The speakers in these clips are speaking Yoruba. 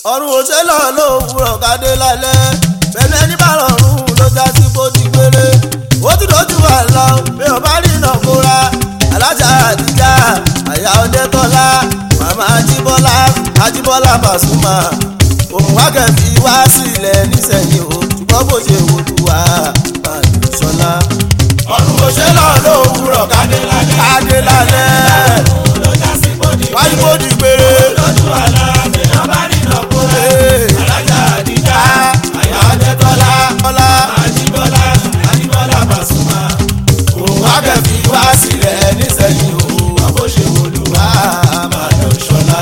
ọ̀run òṣèlú lówùrọ̀ kádé lálẹ́ bẹ́ẹ̀ ẹni bá rọrùn ló já sí bó ti gbére ó ti dojú wà lọ bí o bá rí iná kóra alájà àdìjà àyà ọdẹtọ́lá màmá ajíbọ́lá ajíbọ́lá Pasuma òun wákẹ́fì wá sílẹ̀ nísẹ̀yìn o ṣùgbọ́n bó ṣe wò lù wá bàlù sọlá. ọ̀run òṣèlú lówùrọ̀ kádé lálẹ́ kádé lálẹ́ ló já sí bòdì wájú bó ti gbére. lójú àlá èèyàn bá rí iná kóra Ee. alájà àdìjà àyà ọdẹtọ́lá Bọ́lá àjíbọ́lá àjíbọ́lá Pasuma òun wákẹ́fì wá sílẹ̀ nísẹ̀yìn o àbó ṣe wòlúwà máa lọ ṣọlá.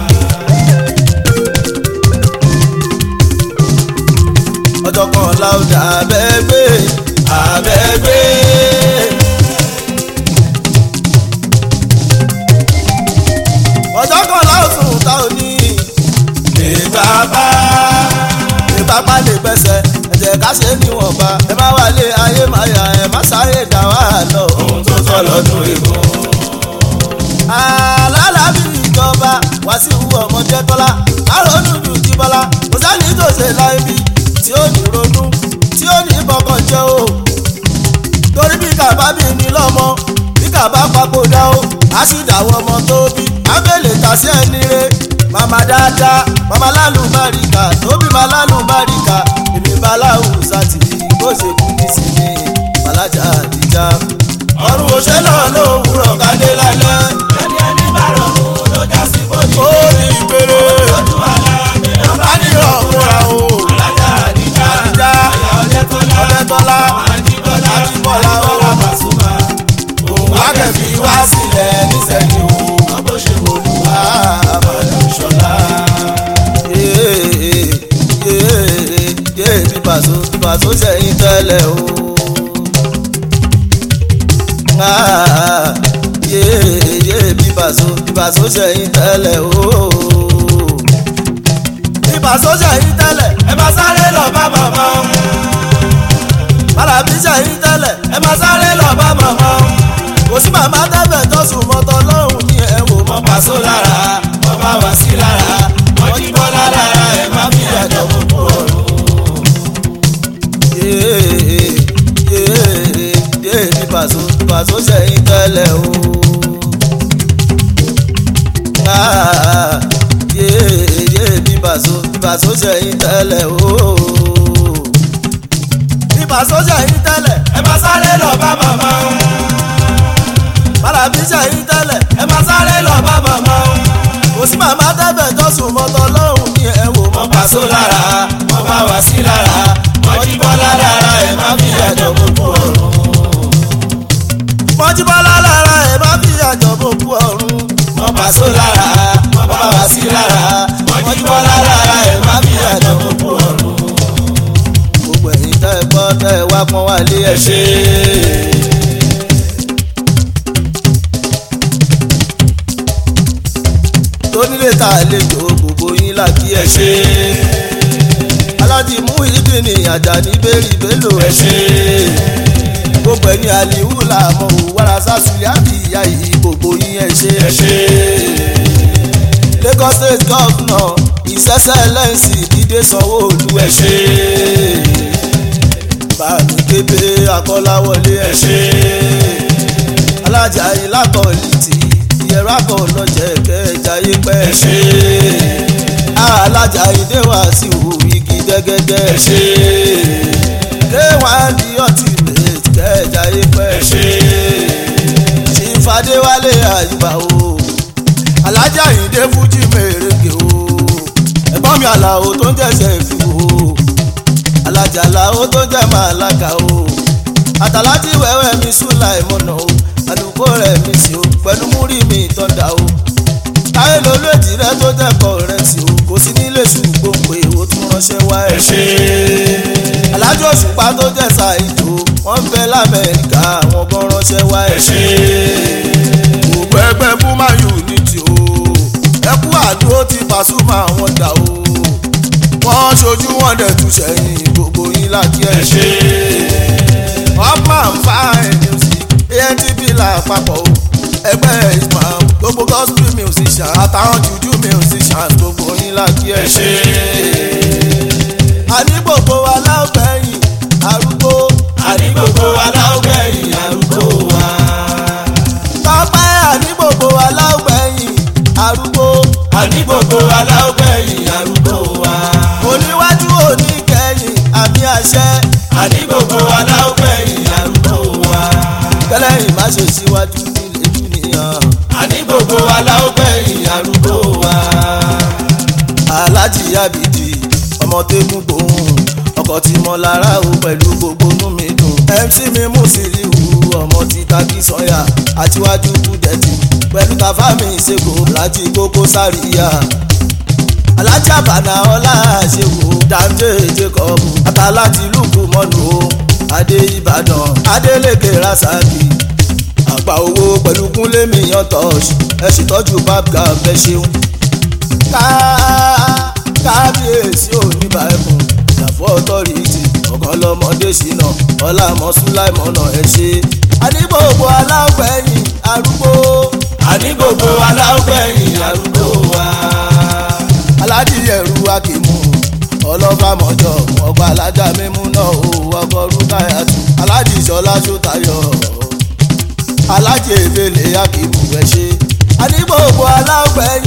ọjọ́ kan láwùjọ abẹ́gbẹ́ abẹ́gbẹ́. ọjọ́ kan láwùjọ ta ò ní ìbábá ìpápá lè gbẹ́sẹ̀ ẹ̀jẹ̀ ká ṣe níwọ̀nba ẹ má wálé ayé má yà ẹ má sáré dá wà lọ. ohun tó tọ́ lọ́dún ìbò. alálàbí ìjọba Wàsíù ọmọdé tọ́lá àrònú ju ti bọ́lá kò sẹ́ni tó ṣe láì bí tí ó ní ronú tí ó ní bọ́kàn jẹ́ o torí bí kàbá bí ní lọ́mọ bí kàbá papòdà o á sì dàwọ́ ọmọ tó bí ábẹ́lẹ̀ ta sí ẹni re màmá dáadáa màmá lálùbáríkà tóbi má lálùbáríkà èmi bá láwùsà tì í bó ṣe kú nísìnyí bàlájà àdìjà ọ̀run òṣèlú lówùrọ̀ kádé lálẹ́. ẹni ẹni bá rọrùn ló já sí bòdì. ó ní ìpèrè lójú àlá èèyàn bá rí iná kóra o. alájà àdìjà àdìjà àyà ọdẹtọ́lá ọdẹtọ́lá àjíbọ́lá àjíbọ́lá àjíbọ́lá Pasuma òun wákẹ́fì wá sílẹ̀ nísẹ̀yìn o àbó ṣe wòlúwà máa lọ ṣọlá. yé bí pàṣọ bí pàṣọ sẹ́yìn tẹ́lẹ̀ o. yé yé bí pàṣọ bí pàṣọ sẹ́yìn tẹ́lẹ̀ o. bí pàṣọ sẹ́yìn tẹ́lẹ̀ ẹ máa sáré lọ bá màmá bàràbí sẹ́yìn tẹ́lẹ̀ ẹ máa sáré lọ bá màmá kò sí màmá tẹ́fẹ̀ tó sùn mọ́tọ́ lọ́hùn ní ẹ̀ wò mọ́ wọ́n Paso lára wọ́n bá wá sí lára wọ́n jí bọ́lá lára ẹ má fi ẹ̀dọ̀ gbogbo ọ̀run. yé bí pàṣọ pàṣọ sẹ́yìn tẹ́lẹ̀ o. yé yé bí pàṣọ pàṣọ sẹ́yìn tẹ́lẹ̀ o. bí pàṣọ sẹ́yìn tẹ́lẹ̀ ẹ máa sáré lọ bá màmá bàràbí sẹ́yìn tẹ́lẹ̀ ẹ máa sáré lọ bá màmá kò sí màmá tẹ́fẹ̀ tó sùn mọ́tọ́ lọ́hùn ní ẹ̀ wò mọ́ wọ́n Paso lára wọ́n bá wá sí lára wọ́n jí bọ́lá lára ẹ má fi ẹ̀dọ̀ gbogbo ọ̀run. mọ́jíbọ́lá lára ẹ̀ má fi àjọ bòkú ọ̀run. wọ́n Paso lára wọ́n bá wá sí lára wọ́n jí bọ́lá lára ẹ má fi ẹ̀dọ̀ gbogbo ọ̀run. gbogbo ẹ̀yin tẹ́ ẹ gbọ́ tẹ́ ẹ wá pọ́n wá lé ẹ ẹ̀ ṣe tó nílé ta àlejò gbogbo yín láti ẹ ẹ̀ ṣe aláàjì mú ìdí ní àjàní bẹ́ẹ̀rì bẹ́lò ẹ ẹ̀ ṣe gbogbo ẹni àlìhù làmọ́ ò wàrà sásùlẹ̀ àbí ìyá yìí gbogbo yín ẹ̀ ṣe ẹ ṣe Lagos state governor his excellency dídé sanwó-olú ẹ ẹ̀ ṣe bàmí kébé akọ́láwọlé ẹ ẹ̀ ṣe alájà yìí lákọ̀ọ́lìtì ìyẹ̀rọ akọ̀ọ́lọ́jẹ̀ kẹjayé pẹ́ ẹ ṣe alájà ìdè wá sí ìwò igi dẹ́gẹ́dẹ́ ẹ ṣe kéwàá di ultimate kẹjayé pẹ́ ẹ ṣe ìfàdéwálé àyùbá o alájà ìdè fújì mèrèké o ẹ̀gbọ́n mi àlàó tó ń jẹ́sẹ̀ fi o alájà àlàó tó ń jẹ́ màláka o àtàlájì wẹ́wẹ́ mi súnlá ìmọ̀nà o àdúgbò rẹ̀ mi sí o pẹ̀lú múrí mi tọ́da o táyé lolú èjì rẹ tó jẹ́kọ̀ rẹ̀ sí o kò sí nílé ṣùgbọ́n pé o tún ránṣẹ́ wá ẹ ẹ̀ ṣe alájọ òṣùpá tó jẹ́ ṣàìjò wọ́n ń bẹ lamẹ́ríkà àwọn gan ránṣẹ́ wá ẹ ẹ̀ ṣe gbogbo ẹgbẹ́ búmá unity o ẹkú àdúró ti Pasuma wọn dà o wọ́n ṣojú wọn dẹ̀ tún sẹ́yìn gbogbo yín láti ẹ ẹ̀ ṣe upman fine music antp lápapọ̀ o ẹgbẹ́ islam gbogbo gospel musician àtàwọn jùjú musicians gbogbo yín láti ẹ ẹ ṣe. ṣe. àní gbogbo aláwọ̀gbẹ̀yìn arúgbó àní gbogbo aláwọ̀gbẹ̀yìn arúgbó wa. tọ́pẹ́ àní gbogbo aláwọ̀gbẹ̀yìn arúgbó àní gbogbo aláwọ̀gbẹ̀yìn arúgbó wa. oníwájú oníkẹyìn àmì àṣẹ àní gbogbo aláwọ̀gbẹ̀yìn arúgbó wa. kẹlẹ́yìn má ṣe síwájú nílé dúnìyàn. àní gbogbo aláwọ̀gbẹ̀yìn arúgbó wa. aláàjì abidi ọmọ tẹ́gùn gbòhùn ọkọ̀ tí mo lára o pẹ̀lú gbogbo inú mi dùn mc mi mú síríwù ọmọ tí taki sọyà àtiwájú kúdẹ̀tì pẹ̀lú tàfà mi ṣègò láti kókó sáríyà alájà àbànà ọlá ṣèwò dante jacob àtàláti lùkù mọ́nù o adé ìbàdàn adélèké rasaki àgbà owó pẹ̀lú kúnlé mi yan tọ́ṣ ẹ ṣètọ́jú babga fẹ́ ṣeun ká kábíyèsí oníbà ẹkùn ìdàfọ́ ọtọ́rìtì ọ̀kan lọ́mọdé ṣìnà ọlámọ sùláìmọ̀nà ẹ̀ ṣe àdìgbògbò aláwẹ̀yìn arúgbó àní gbogbo aláwọ̀gbẹ̀yìn arúgbó wa. aládì ẹ̀rú akímù ọlọ́fàmọ́jọ ọgbà alájà mímú náà ó ọkọ̀ rúkáyàtú aládì ìṣọlá ṣótayọ aládì èbèlè akímù ẹ̀ ṣe àdìgbògbò aláwẹ̀yìn